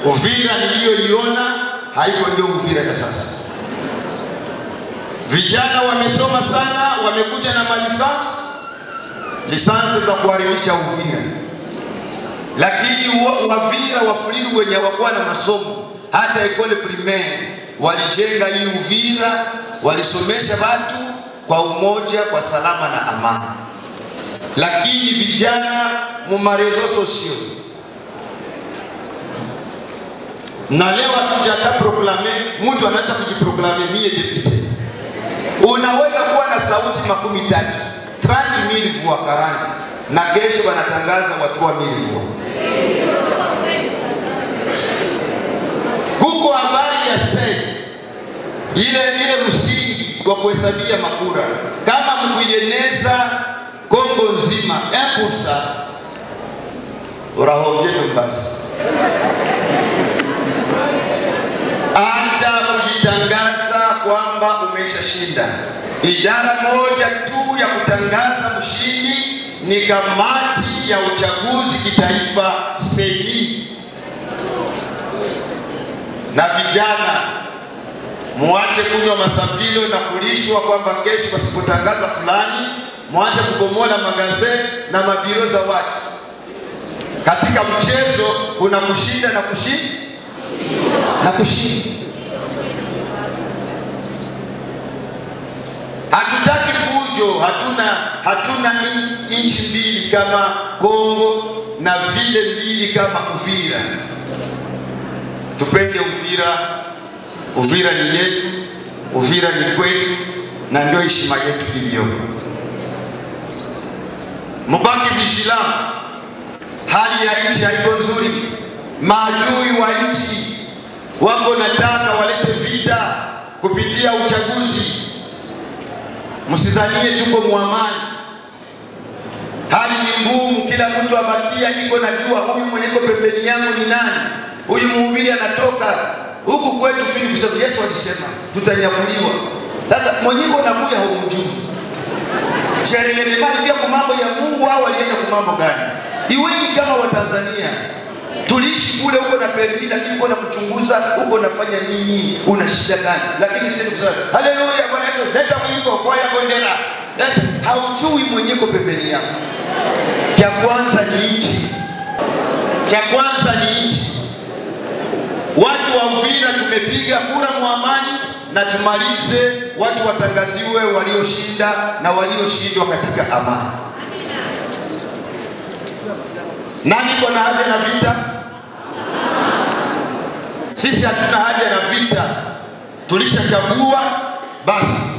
Uvira niliyoiona haiko ndio Uvira ya sasa. Vijana wamesoma sana, wamekuja na malisansi lisansi za kuharibisha Uvira, lakini wa- Wavira Wafuliru wenye hawakuwa na masomo hata ekole primaire walijenga hii Uvira, walisomesha watu kwa umoja, kwa salama na amani. Lakini vijana mu marezo sosio na leo hatuja hata proklame, mtu anaweza kujiproklame mie depute. Unaweza kuwa na sauti makumi tatu 30,000 voix 40 na kesho wanatangaza watu wa 1000 voix. Kuko habari ya sei ile ile msingi wa kuhesabia makura, kama mkuieneza Kongo nzima epursa urahovye basi Acha kujitangaza kwamba umeshashinda. Idara moja tu ya kutangaza mshindi ni kamati ya uchaguzi kitaifa seni. Na vijana muache kunywa masapilo na kulishwa kwamba kesho pasipotangaza fulani, mwache kubomola magazeti na mabiro za watu. Katika mchezo kuna kushinda na kushinda na kushinda. Hatutaki fujo, hatuna hatuna in- nchi mbili kama Kongo na vile mbili kama Uvira. Tupende Uvira, Uvira ni yetu, Uvira ni kwetu, na ndio heshima yetu iliyopo. Mubaki vigilant, hali ya nchi haiko nzuri, maadui wa nchi wako nataka walete vita kupitia uchaguzi. Msizanie tuko muamani, hali ni ngumu, kila mtu abakia iko najua huyu mwenye iko pembeni yangu ni nani, huyu mhubiri anatoka huku kwetu tu, ni kusema Yesu alisema tutanyakuliwa. Sasa mwenye iko nakuja haumjui sherehe pia kwa mambo ya Mungu au alienda kwa mambo gani? Iweni kama Watanzania tuliishi kule huko na permi, lakini uko na kuchunguza huko nafanya nini, una shida gani? Lakini sisi kusema haleluya, Bwana Yesu, leta mwimbo kwa ya bendera, leta. Haujui mwenyeko pembeni yako. Cha kwanza ni nchi, cha kwanza ni nchi. Watu wa Uvira tumepiga kura muamani na tumalize, watu watangaziwe walioshinda na walioshindwa katika amani. Nani iko na haja na vita? Sisi hatuna haja na vita, tulishachagua basi.